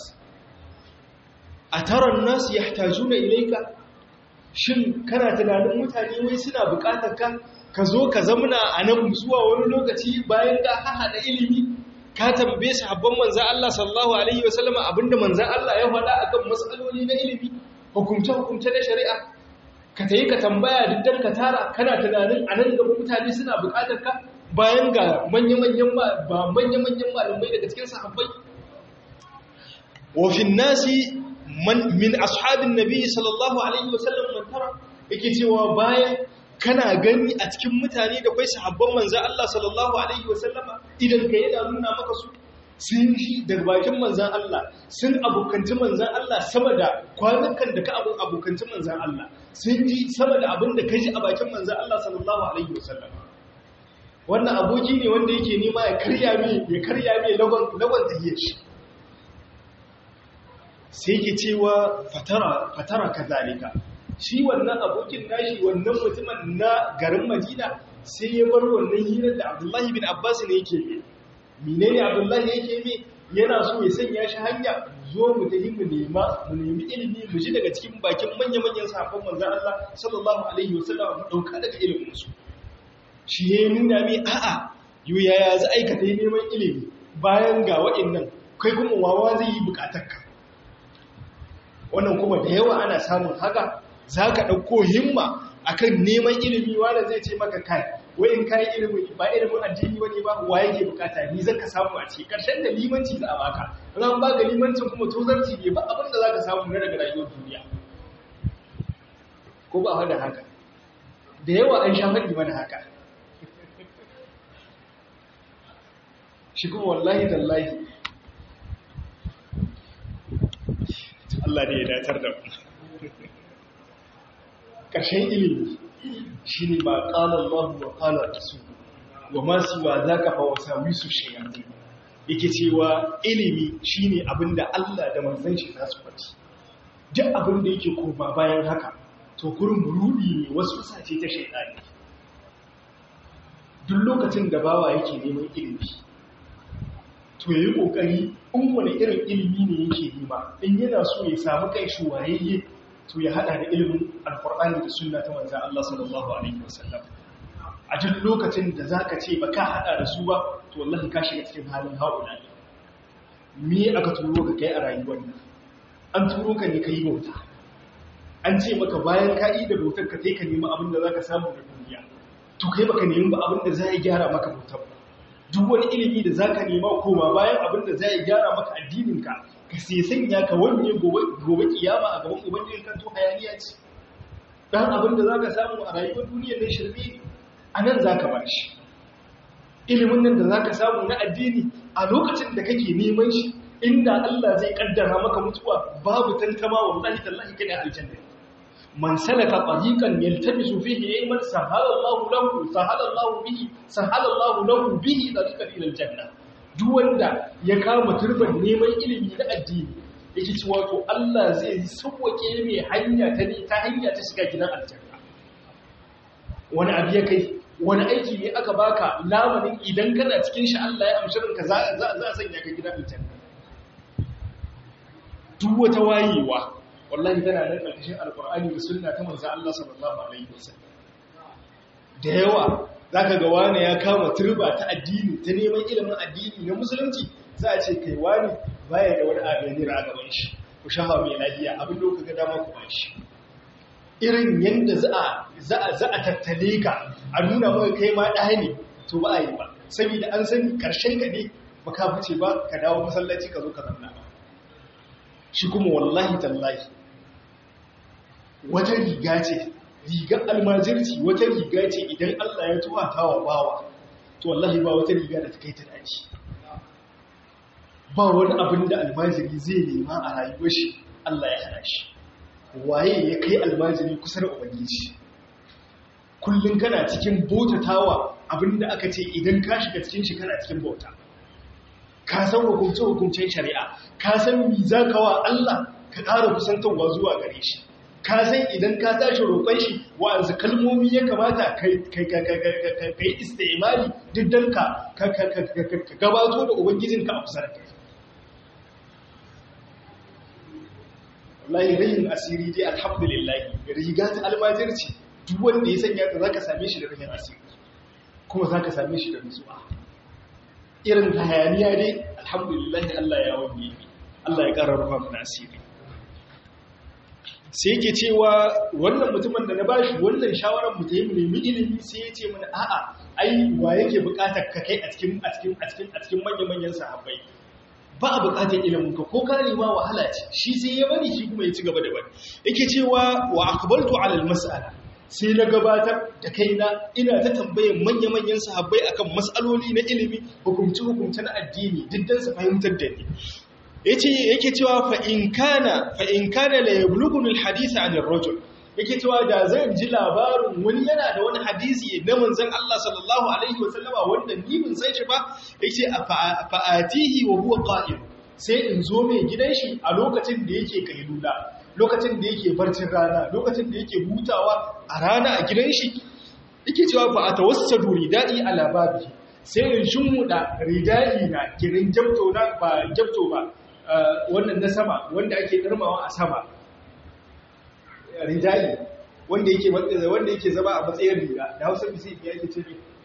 a taron nasu yahtajuna ilayka shin kana tunanin mutane wai suna bukatar ka ka zo ka zamuna a nan zuwa wani lokaci bayan ka hada ilimi ka tambaye sahabban manzon Allah sallallahu alaihi wasallam abinda manzon Allah ya faɗa akan matsaloli na ilimi hukumce hukumce na shari'a ka tayi ka tambaya diddan ka tara kana tunanin a nan gaba mutane suna bukatar ka bayan ga manya-manyan ba manya-manyan malamai daga cikin sahabbai wafin nasi min ashabin nabi sallallahu alaihi wasallam man tara yake cewa bayan kana gani a cikin mutane da kai sahabban manzo Allah sallallahu alaihi wasallam idan ka yana nuna maka su sun shi daga bakin manzan Allah sun abokanci manzan Allah sama da kwanukan da ka abokanci manzan Allah sun ji sama da abin da ka ji a bakin manzan Allah sallallahu alaihi wasallam wannan aboki ne wanda yake nema ya karya mai ya karya mai lagon lagon tahiyar shi sai ke cewa fatara fatara kazalika shi wannan abokin nashi wannan mutumin na garin Madina sai ya bar wannan hirar da Abdullahi bin Abbas ne yake yi menene Abdullahi yake yi yana so ya sanya shi hanya zo mu tafi mu nema mu nemi ilimi mu ji daga cikin bakin manya-manyan sahabban manzon Allah sallallahu alaihi wasallam mu dauka daga ilimin su shi ya nuna mai a'a yu yaya za a aikata neman ilimi bayan ga waɗannan kai kuma wawa zai yi bukatarka wannan kuma da yawa ana samun haka za ka ɗauko himma akan neman ilimi wanda zai ce maka kai wayin kayan ilimi ba ilimin addini wani ba wa yake bukata ni zaka samu a ciki karshen da limanci za a baka ran ba ga limancin kuma tozarci ne ba abin da zaka samu na daga rayuwar duniya ko ba hada haka da yawa an sha faɗi mana haka shi kuma wallahi tallahi Allah ne ya datar da mu ƙarshen ilimi shi ne ba ƙalar Allah wa ƙalar su wa masu wa za ka fa wasa wisu shayatai yake cewa ilimi shi ne abinda Allah da manzan shi za su faɗi duk abinda yake koma bayan haka to kurin rudi ne wasu sace ta shaidani duk lokacin da bawa yake neman ilimi to yayi kokari in wani irin ilimi ne yake nema in yana so ya samu kai shi wayayye to ya hada da ilimin alkur'ani da sunna ta manzan Allah sallallahu alaihi wasallam a duk lokacin da zaka ce ba ka hada da su ba to wallahi ka shiga cikin halin haula me aka turo ka kai a rayuwar nan an turo ka ne kai bauta an ce maka bayan ka yi da bautar ka kai ka nemi abin da zaka samu da duniya to kai baka nemi ba abin da zai gyara maka bautar ba duk wani ilimi da zaka nema koma bayan abin da zai gyara maka addinin ka ka sai sanya ka wanye gobe kiyama a gaban ubangiji kan to hayaniya ce dan abin da zaka samu a rayuwar duniyar nan shirme ne anan zaka bar shi ilimin nan da zaka samu na addini a lokacin da kake neman shi inda Allah zai kaddara maka mutuwa babu tantama wallahi tallahi kana aljanna man salaka tariqan yaltamisu fihi ilman sahala Allahu lahu sahala Allahu bihi sahala Allahu lahu bihi tariqan ila aljanna duk wanda ya kama turban neman ilimi na addini yake cewa to Allah zai sauwake mai hanya ta ne ta hanya ta shiga gidan aljanna wani abu ya kai wani aiki ne aka baka lamarin idan kana cikin shi Allah ya amshi ranka za a sanya ka gidan aljanna duk wata wayewa wallahi tana nan ƙarƙashin alƙur'ani da sunna ta manzo Allah sallallahu alaihi wasallam da yawa zaka ga wani ya kama turba ta addini ta neman ilimin addini na musulunci za a ce kai wani baya da wani abin a gaban shi ku shafa mai lafiya abin da kuka dama ku bashi irin yanda za a za a za a tattale ka a nuna maka kai ma ɗaya ne to ba a yi ba saboda an sani karshen ka ne baka fice ba ka dawo masallaci ka zo ka zanna ba shi kuma wallahi tallahi wata riga ce rigar almajirci wata riga ce idan Allah ya tuwa tawa bawa to wallahi ba wata riga da ta kai ta dace ba wani abin da almajiri zai nema a rayuwar shi Allah ya hana shi waye ya kai almajiri kusa da ubangiji kullum kana cikin bautatawa abinda aka ce idan ka shiga cikin shi kana cikin bauta ka san hukumce-hukumcen shari'a ka san mi za ka wa Allah ka ƙara kusantarwa zuwa gare shi ka san idan ka tashi roƙon shi wa'anzu kalmomi ya kamata ka yi istimali duk don ka gabato da ubangijinka a kusa da kai wallahi rayin asiri dai alhamdulillah riga ta almajirci duk wanda ya sanya ta za ka same shi da rayin asiri kuma za ka same shi da nutsuwa irin hayaniya dai alhamdulillah Allah ya wani Allah ya ƙara rufa mana asiri sai yake cewa wannan mutumin da na bashi wannan shawarar mu ta yi nemi ilimi sai ya ce mana a'a ai wa yake buƙatar ka kai a cikin a cikin a cikin a cikin manyan manyan sahabbai ba a buƙatar ilimin ka ko ka nema wahala ce shi sai ya bari shi kuma ya ci gaba da bari yake cewa wa aqbaltu ala al-mas'ala sai na gabatar da kaina ina ta tambayar manya-manyan sahabbai akan matsaloli na ilimi hukumci-hukumci na addini diddan su fahimtar da ni yace yake cewa fa in kana fa in kana la yablughuni alhadith an ar-rajul yake cewa da zan ji labarin wani yana da wani hadisi na manzon Allah sallallahu alaihi wasallama wanda ni bin san shi ba yace fa atihi wa huwa qa'im sai in zo mai gidan shi a lokacin da yake kailula lokacin da yake barcin rana lokacin da yake hutawa a rana a gidan shi yake cewa fa atawassadu ridai ala babi sai in shimmuda ridai na kirin jabto na ba jabto ba wannan na sama wanda ake darmawa a sama ridai wanda yake wanda yake zama a matsayin riga da Hausa bisi ya yake ce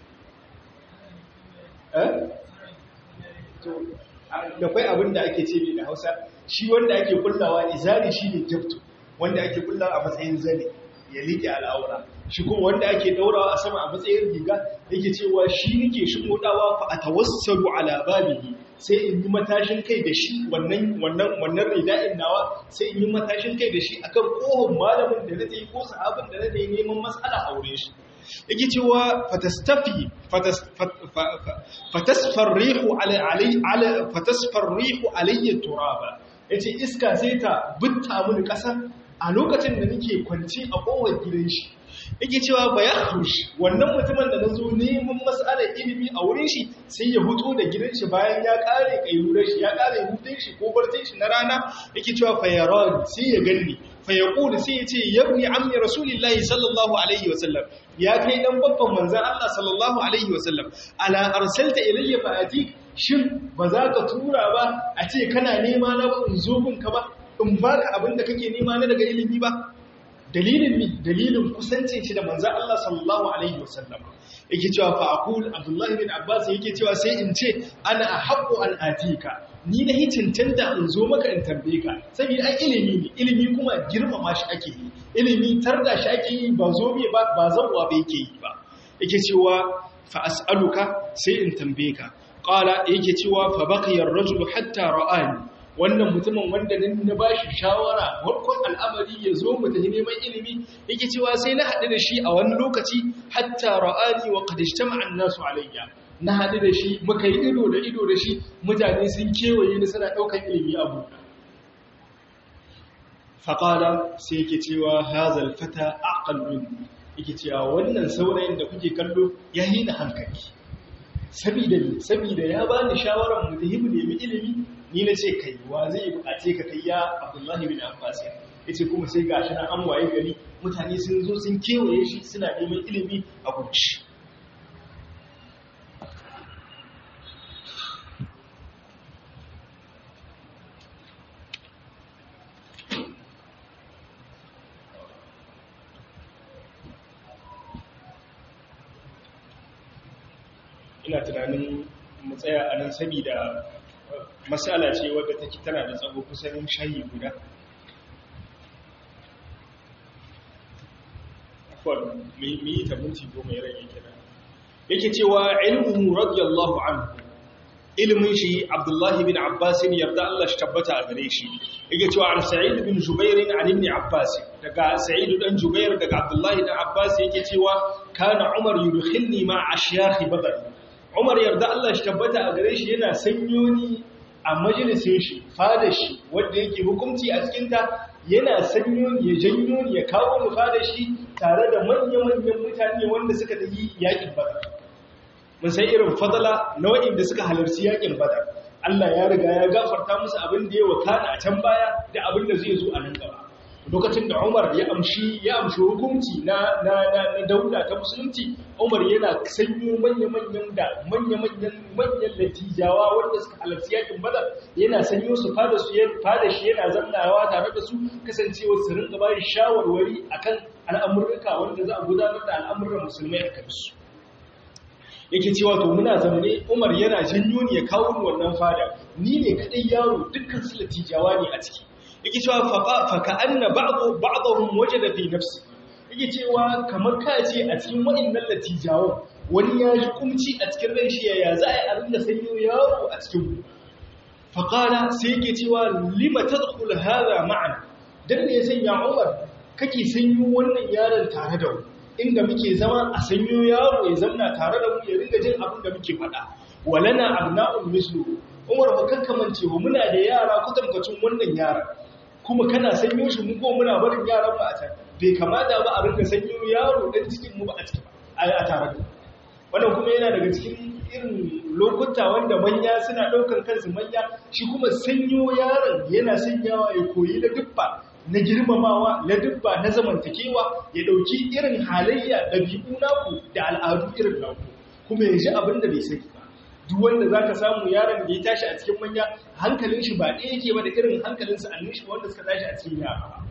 da kwai abin da ake ce da hausa shi wanda ake kullawa izari shi ne jabtu wanda ake kullawa a matsayin zane ya liƙe al'aura shi kuma wanda ake daurawa a sama a matsayin riga yake cewa shi nake shigodawa fa atawassalu ala babihi sai in yi matashin kai da shi wannan wannan wannan rida'in nawa sai in yi matashin kai da shi akan kohon malamin da nake ko sahabin da nake neman mas'ala aure shi yake cewa fatastafi fatasfar rihu ala fatasfar rihu alayya turaba yace iska sai ta butta mini kasa a lokacin da nake kwance a kowar gidan shi yake cewa ba ya haushi wannan mutumin da na zo neman matsalar ilimi a wurin shi sai ya huto da gidan shi bayan ya kare kailurar shi ya kare hutun shi ko barcin shi na rana yake cewa fayaran sai ya ganni fayaqulu sai ya ce yabni ammi rasulillahi sallallahu alaihi wasallam ya kai dan babban manzon Allah sallallahu alaihi wasallam ala arsalta ilayya fa atik shin ba za ka tura ba a ce kana nema na ba in zo gunka ba in baka abin da kake nema na daga ilimi ba dalilin mi dalilin kusancin shi da manzan Allah sallallahu alaihi wasallam yake cewa fa aqul Abdullah bin Abbas yake cewa sai in ce ana ahabbu an atika ni na hitintanta in zo maka in tambaye ka saboda ai ilimi ne ilimi kuma girmama shi ake yi ilimi tarda shi ake yi ba zo me ba ba zawwa ba yake yi ba yake cewa fa as'aluka sai in tambaye ka qala yake cewa fa baqiya ar-rajulu hatta ra'ani wannan mutumin wanda na ba shi shawara warkon al'amari ya zo mu tafi neman ilimi yake cewa sai na haɗu da shi a wani lokaci hatta ra'ani wa qadishtama an-nasu alayya na haɗu da shi muka yi ido da ido da shi mutane sun kewaye ni suna ɗaukar ilimi a buɗa faƙala sai yake cewa hazal fata aqal min yake cewa wannan saurayin da kuke kallo ya hina hankali sabida ne sabida ya bani shawarar mu tafi mu nemi ilimi ni na ce kai wa zai bukace ka kai ya abdullahi bin abbas ya ce kuma sai gashi na an waye gari mutane sun zo sun kewaye shi suna neman ilimi a gunci ina tunanin mu tsaya a nan saboda matsala ce wadda take tana da tsago kusan shayi guda akwai mai yi ta minti goma ya rage kira yake cewa ilmuhu radiyallahu anhu ilmin shi abdullahi bin abbas yarda Allah shi tabbata a gare shi yake cewa an sa'id bin jubair an ibn abbas daga sa'id dan jubair daga abdullahi dan abbas yake cewa kana umar yudkhilni ma ashyakh badr umar yarda Allah shi tabbata a gare shi yana sanyo ni a majalisin shi fada shi wanda yake hukunci a cikinta yana sanyo ya janyo ya kawo mu fada shi tare da manya-manyan mutane wanda suka tafi yakin badar mun san irin fadala na waɗanda suka halarci yakin badar Allah ya riga ya gafarta musu abin da ya wakana a can baya da abin da zai zo a nan gaba lokacin da Umar ya amshi ya amshi hukunci na na na, na daula ta musulunci Umar yana sanyo manya-manyan da manya-manyan manyan latijawa wanda suka halarci yakin Badar yana sanyo su fada su fada shi yana zannawa tare da su kasancewa su rinka bayin shawarwari akan al'amurruka wanda za a gudanar da al'amuran musulmai a kansu yake cewa to muna zamane Umar yana janyo ni ya kawo ni wannan fada ni ne kadai yaro dukkan su latijawa ne a ciki yake cewa faka anna ba'dhu ba'dhum wajada fi nafsi yake cewa kamar ka ce a cikin waɗannan latijawan wani ya ji kumci a cikin ran shi ya za a yi rinda sanyo yaro a cikin mu faqala sai yake cewa lima tadkhul hadha ma'an dan ne sanya Umar kake sanyo wannan yaron tare da mu inda muke zama a sanyo yaro ya zamna tare da mu ya ringa jin abin da muke faɗa walana abna'un mislu Umar ba kakkamance muna da yara kutankwacin wannan yaran kuma kana sanyo shi mu ko muna barin yaran mu a can bai kamata ba a rinka sanyo yaro dan cikin mu ba a cikin a tare da wannan kuma yana daga cikin irin lokuta wanda manya suna daukan kansu manya shi kuma sanyo yaron yana sanyawa ya koyi da dubba na girmamawa na dubba na zamantakewa ya dauki irin halayya dabi'u naku da al'adu irin naku kuma ya ji abin da bai sani ba duk wanda za ka samu yaron da ya tashi a cikin manya hankalin shi ba ɗaya yake ba da irin hankalin sa'annin shi wanda suka tashi a cikin yara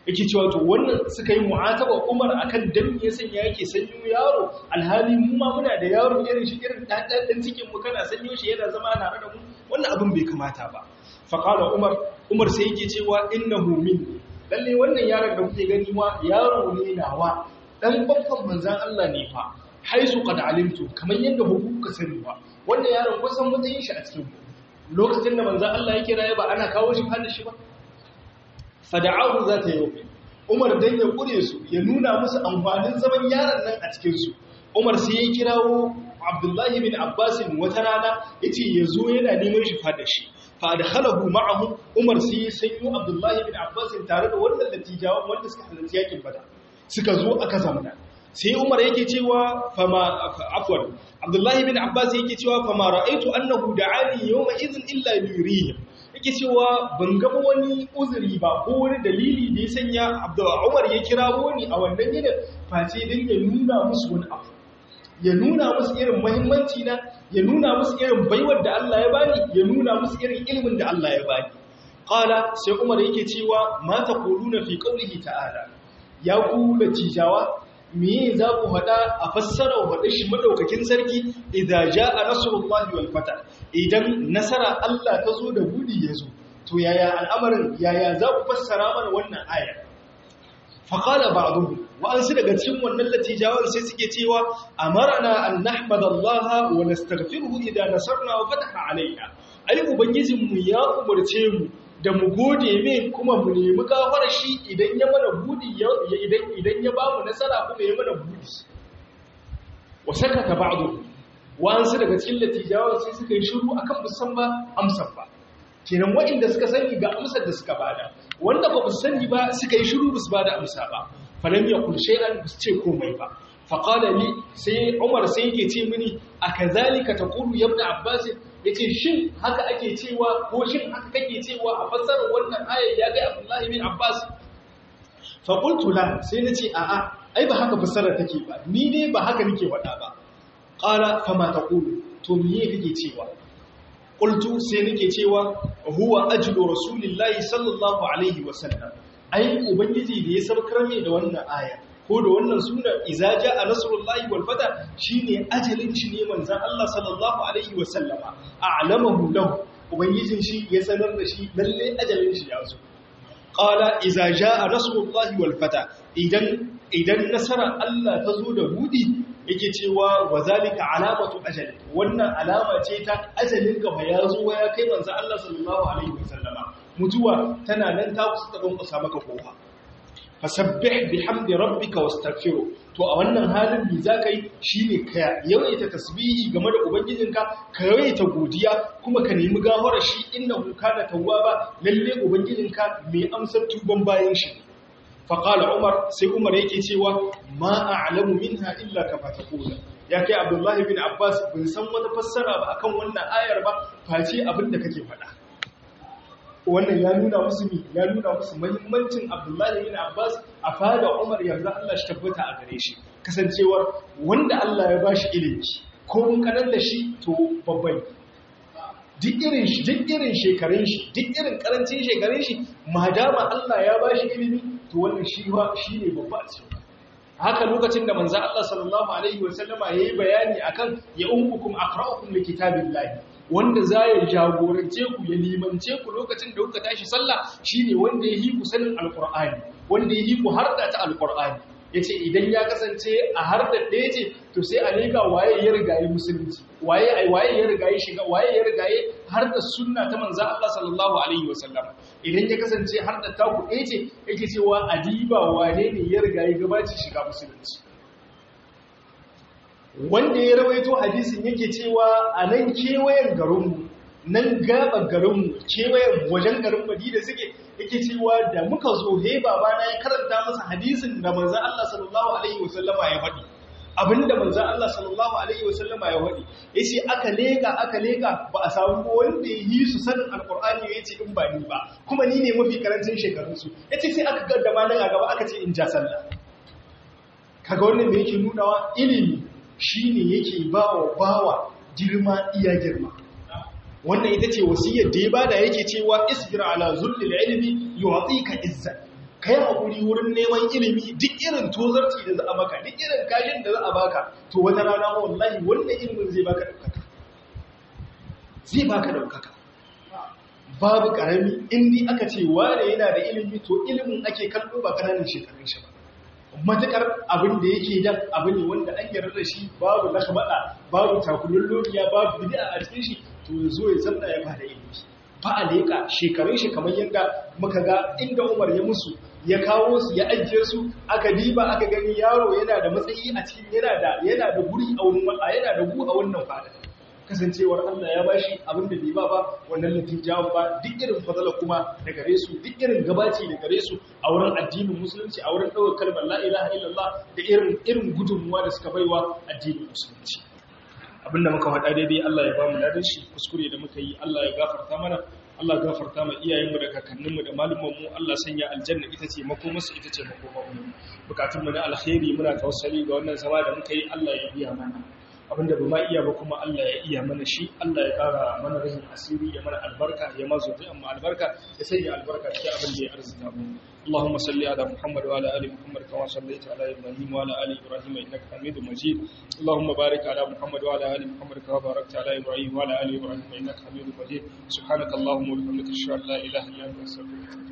yake cewa to wannan suka yi mu'ataba Umar akan dan me yasan ya yake sanyo yaro alhali mu ma muna da yaro irin shi irin dan dan cikin mu kana sanyo shi yana zama tare da mu wannan abin bai kamata ba fa qala Umar Umar sai yake cewa innahu min lalle wannan yaron da kuke gani ma yaro ne nawa dan babban manzan Allah ne fa haisu qad alimtu kamar yadda hukuka sani ba wannan yaron kusan mutayin shi a cikin lokacin da manzan Allah yake raye ba ana kawo shi hada shi ba fada'ahu za ta yi Umar dan ya kure su ya nuna musu amfanin zaman yaron nan a cikin su Umar sai ya kirawo Abdullahi bin Abbas wata rana yace yazo yana neman shi fada shi fa adkhalahu ma'ahu Umar sai ya sanyo Abdullahi bin Abbas tare da wannan latijawan wanda suka halarci yakin Badar suka zo aka zamana sai Umar yake cewa fama afwan Abdullahi bin Abbas yake cewa fama ra'aitu annahu da'ani yawma idhin illa yurihim yake cewa ban ga wani uzuri ba ko wani dalili da ya sanya Abdullahi Umar ya kirawo ni a wannan yinin face dan ya nuna musu wani abu ya nuna musu irin muhimmanci na ya nuna musu irin baiwar da Allah ya bani ya nuna musu irin ilimin da Allah ya bani qala sai Umar yake cewa ma taquluna fi qawlihi ta'ala ya ku da cijawa me za ku faɗa a fassara wa faɗa shi madaukakin sarki idan ja'a nasrullahi wal fata idan nasara Allah ta zo da budi ya zo to yaya al'amarin yaya za ku fassara mana wannan ayar faqala ba'dhum wa an su daga cikin wannan latijawan sai suke cewa amarna an nahmadallaha wa nastaghfiruhu idan nasarna wa fataha alaina ai ubangijinmu ya umarce mu da mu gode mai kuma mu nemi gafara shi idan ya mana budi idan idan ya bamu nasara kuma ya mana budi wa sakata ba'du wa'ansu daga cikin latijawan sai suka yi shiru akan musan ba amsar ba kenan waɗanda suka sani ga amsar da suka bada wanda ba su sani ba suka yi shiru su bada amsa ba falam yakul shay'an su ce komai ba faqala li sai Umar sai yake ce mini akazalika taqulu ya ibn Abbas yace shin haka ake cewa ko shin haka kake cewa a fassarar wannan ayar ya ga Abdullahi bin Abbas fa qultu la sai nace a a ai ba haka fassarar take ba ni ne ba haka nake faɗa ba qala fa ma taqulu to me kake cewa qultu sai nake cewa huwa ajlu rasulillahi sallallahu alaihi wasallam ai ubangiji da ya saukar mai da wannan aya ko da wannan suna iza jaa nasrullahi wal fata shine ajalin shi ne manzon Allah sallallahu alaihi wasallama a'lamahu lahu ubangijin shi ya sanar da shi lalle ajalin shi ya zo qala iza jaa nasrullahi wal fata idan idan nasara Allah ta zo da budi yake cewa wa zalika alamatu ajali wannan alama ce ta ajalin ka ba ya zo ya kai manzon Allah sallallahu alaihi wasallama mutuwa tana nan ta kusa ta kusa maka kofa fasabbih bihamdi rabbika wastaghfiru to a wannan halin me zaka yi shine ka yawaita tasbihi game da ubangijinka ka yawaita godiya kuma ka nemi gafara shi innahu kana tawwaba lalle ubangijinka mai amsar tuban bayan shi fa qala umar sai umar yake cewa ma a'lamu minha illa kama taqula ya kai abdullahi bin abbas bin san wata fassara ba akan wannan ayar ba face abin da kake faɗa wannan ya nuna musu mi ya nuna musu muhimmancin Abdullahi bin Abbas a fada Umar yanzu Allah shi tabbata a gare shi kasancewar wanda Allah ya bashi ilimi ko mun kanan da shi to babban duk irin shi duk irin shekarun shi duk irin karancin shekarun shi madama Allah ya bashi ilimi to wannan shi ba shine babba a cikin haka lokacin da manzo Allah sallallahu alaihi wasallama yayi bayani akan ya ummukum aqra'ukum likitabillahi wanda za ya jagorance ku ya limance ku lokacin da kuka tashi sallah shine wanda ya yi ku sanin alqur'ani wanda ya yi ku harda ta alqur'ani yace idan ya kasance a harda ɗaya ce to sai a leka waye ya rigaye musulunci waye ai waye ya rigaye shiga waye ya rigaye harda sunna ta manzo Allah sallallahu alaihi wasallam idan ya kasance harda ta ku ɗaya ce yake cewa adiba wane ne ya rigaye gabaci shiga musulunci wanda ya rawaito hadisin yake cewa a nan kewayen garinmu nan gaba garinmu kewayen wajen garin madina suke yake cewa da muka zo he babana ya karanta masa hadisin da manzan Allah sallallahu alaihi wasallama ya faɗi abinda manzan Allah sallallahu alaihi wasallama ya faɗi yace aka leka aka leka ba a samu wanda ya yi su sanin alqur'ani yace in ba ni ba kuma ni ne mafi karancin shekarun su yace sai aka gaddama nan a gaba aka ce in ja sallah kaga wannan da yake nunawa ilimi shi ne yake ba wa bawa girma iya girma wannan ita ce wasiyar da ya bada yake cewa isbir ala zullil ilmi yu'tika izzat kai hakuri wurin neman ilimi duk irin tozarci da za a maka duk irin kashin da za a baka to wata rana wallahi wannan ilimin zai baka daukaka zai baka daukaka babu karami indi aka ce wane yana da ilimi to ilimin ake kallo ba kananan shekarun shi ba matukar abin da yake dan abu ne wanda an yarda da shi babu lakabada babu takullun lokiya babu bid'a a cikin shi to zo ya zanna ya bada ilimi ba a leka shekarun shi kamar yadda muka ga inda Umar ya musu ya kawo su ya ajiye su aka diba aka gani yaro yana da matsayi a cikin yana da yana da guri a wurin yana da gu a wannan fada kasancewar Allah ya bashi abin da bai ba ba wannan natijawan ba duk irin fadala kuma da gare su duk irin gabaci da gare su a wurin addinin musulunci a wurin ɗaukar kalmar la ilaha illallah da irin irin gudunmuwa da suka baiwa addinin musulunci abinda muka faɗa daidai Allah ya ba mu ladan shi kuskure da muka yi Allah ya gafarta mana Allah gafarta ma iyayenmu da kakanninmu da malumanmu Allah sanya aljanna ita ce makomarsu ita ce makomarmu bukatunmu na alkhairi muna tawassali ga wannan zama da muka yi Allah ya biya mana abinda ba ma iya ba kuma Allah ya iya mana shi Allah ya kara mana rahin asiri ya mana albarka ya mazo ta amma albarka ya sanya albarka cikin abin da ya arzuta mu اللهم صل على محمد وعلى ال محمد كما صليت على ابراهيم وعلى ال ابراهيم انك حميد مجيد اللهم بارك على محمد وعلى ال محمد كما باركت على ابراهيم وعلى ال ابراهيم انك حميد مجيد سبحانك اللهم وبحمدك اشهد ان لا اله الا انت استغفرك